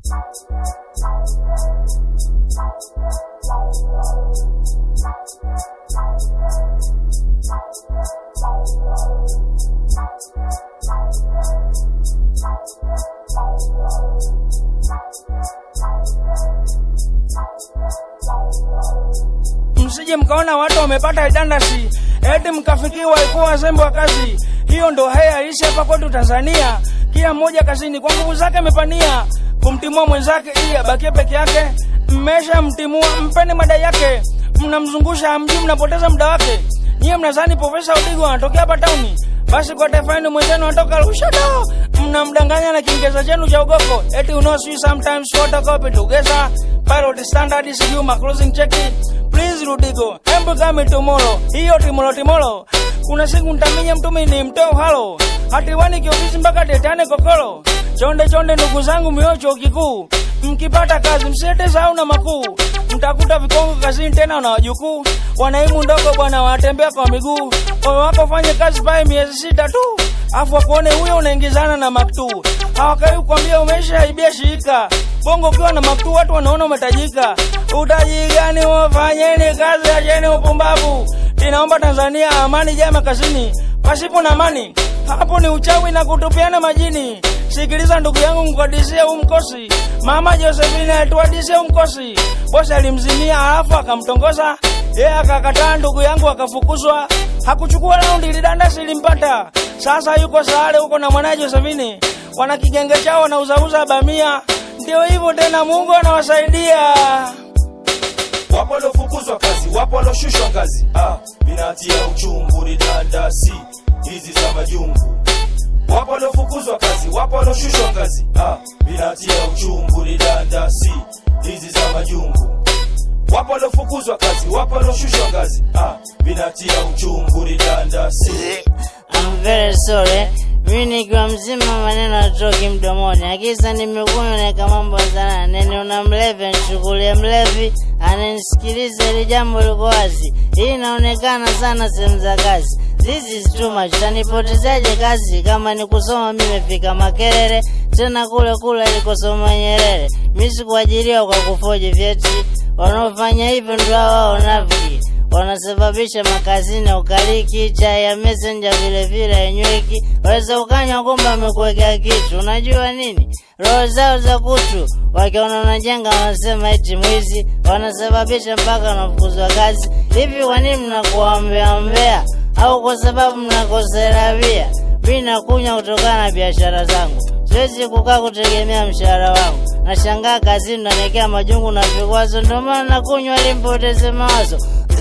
msije mkaona watu wamepata idandasi eti mkafikiwa ikuwa wazembe wa kazi. Hiyo ndo haya halisi hapa kwetu Tanzania. Kila mmoja kazini kwa nguvu zake amepania kumtimua mwenzake ili abakie peke yake. Mmesha mtimua, mpeni madai yake, mnamzungusha hamjui, mnapoteza muda wake. Nyie mnazani Profesa Udigo anatokea hapa tauni, basi kwa taifa yenu mwenzenu anatoka Lushoto. Mnamdanganya na Kiingereza chenu cha ugoko, eti you know sweet sometimes photocopy together pilot standard sijui ma closing check please Rudigo, embu kami tomorrow, hiyo timolo timolo. Kuna siku ntaminya mtumi ni mtoo halo, hatiwani kiofisi mpaka tetane kokolo. Chonde chonde ndugu zangu miocho kikuu, mkipata kazi msiete sahau na makuu, mtakuta vikongo kazini tena na wajukuu, wanaimu ndogo bwana wanatembea kwa miguu. Moyo wako fanye kazi pale miezi sita tu, afu wakuone huyo unaingizana na maktuu, hawakai kukwambia umeshaibia shirika bongo ukiwa na maktuu watu wanaona umetajika. Utaji gani? Wafanyeni kazi, acheni upumbavu. Ninaomba Tanzania amani jema kazini, pasipo na amani hapo ni uchawi na kutupiana majini. Sikiliza ndugu yangu, mkadisie huu mkosi. Mama Josephine atuadisie huu mkosi. Bosi alimzimia alafu akamtongoza yeye akakataa, ndugu yangu akafukuzwa. Hakuchukua raundi, lidandasi limpata. Sasa yuko Sahare huko na mwanaye Josephine, wana kigenge chao wanauzauza bamia. Ndio hivyo tena, Mungu anawasaidia. Wapo waliofukuzwa kazi, wapo walioshushwa ngazi. Ah, minatia uchungu ni dandasi hizi za majungu. Wapo waliofukuzwa kazi, wapo walioshushwa ngazi. Ah, minatia uchungu ni dandasi hizi za majungu. Wapo waliofukuzwa kazi, wapo walioshushwa ngazi. Ah, minatia uchungu ni dandasi. I'm very sorry. Mimi nikiwa mzima maneno atoki mdomoni, akisa nimekunywa naeka mambo sana. Nene una mlevi anichukulie mlevi, ananisikiliza ili jambo liko wazi. Hii inaonekana sana sehemu za kazi. This is too much. Tanipotezaje kazi kama ni kusoma? Mimi nimefika Makerere, tena kule kule alikosoma Nyerere. Mimi sikuajiriwa kwa kufoji vyeti. Wanaofanya hivyo ndio hao wanafiki wanasababisha makazini ya ukaliki, chai ya messenger vile vile hainyweki. Waweza ukanywa kumbe amekuwekea kitu. Unajua nini? Roho zao za kutu, wakiona unajenga wanasema eti mwizi, wanasababisha mpaka wanafukuzwa kazi. Hivi kwa nini mnakuwa mbea mbea, au kwa sababu mnakosea bia? Mi nakunywa kutokana na biashara zangu, siwezi kukaa kutegemea mshahara wangu. Nashangaa kazini nanekea majungu na vikwazo, ndio maana nakunywa ili mpoteze mawazo.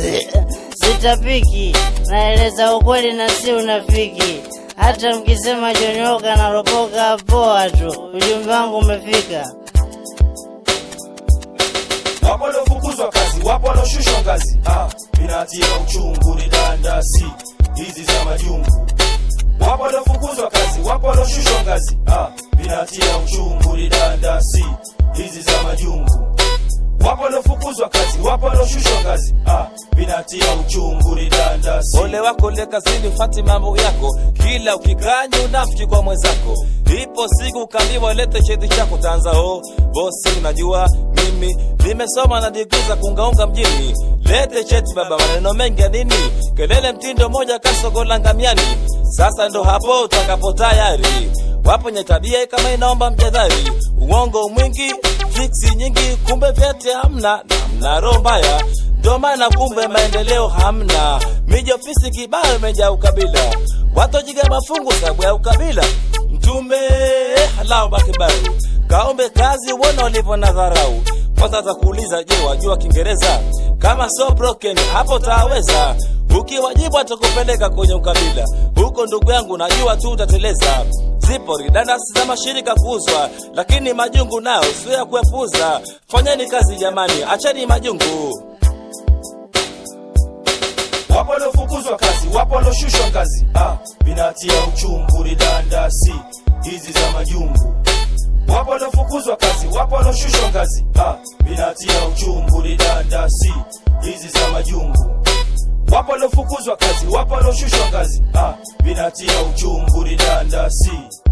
Sitapiki, naeleza ukweli na si unafiki. Hata mkisema John Walker naropoka, poa tu, ujumbe wangu umefika. Wapo waliofukuzwa kazi, wapo walioshushwa ngazi. Ah, minatia uchungu ni dandasi hizi za majungu. Wapo waliofukuzwa kazi, wapo walioshushwa ngazi. Ah, minatia uchungu ni dandasi hizi za majungu. Wapo waliofukuzwa kazi, wapo walioshushwa ngazi. Ah, minatia uchungu ni dandasi. Ole wako le kazini, fati mambo yako, kila ukikanya unafiki kwa mwenzako. Ipo siku ukaambiwa lete cheti chako, tanza ho bosi, unajua mimi nimesoma na digrii za kungaunga mjini. Lete cheti baba, maneno mengi ya nini? Kelele mtindo moja kasogola ngamiani. Sasa ndo hapo utakapo tayari wapo nye tabia kama inaomba mjadhari, uongo mwingi, fiksi nyingi, kumbe vyete hamna na mna roho mbaya, ndo maana kumbe maendeleo hamna. Miji ofisi kibao imejaa ukabila, watojiga mafungu sababu ya ukabila. Mtume halao bakibaru, kaombe kazi uone walivyo na dharau. Kwanza atakuuliza, je, wajua Kiingereza? Kama so broken hapo taweza ukiwajibu atakupeleka kwenye ukabila huko, ndugu yangu, najua tu utateleza. Zipo ridanasi za mashirika kuuzwa, lakini majungu nao sio ya kuepuza. Fanyeni kazi jamani, acheni majungu. Wapo waliofukuzwa kazi, wapo walioshushwa ngazi. Ah, vinatia uchungu ni dandasi hizi za majungu. Wapo waliofukuzwa kazi, wapo walioshushwa ngazi. Ah, vinatia uchungu ni dandasi hizi za majungu. Wapo waliofukuzwa kazi, wapo walioshushwa ngazi. Ah, vinatia uchungu ni dandasi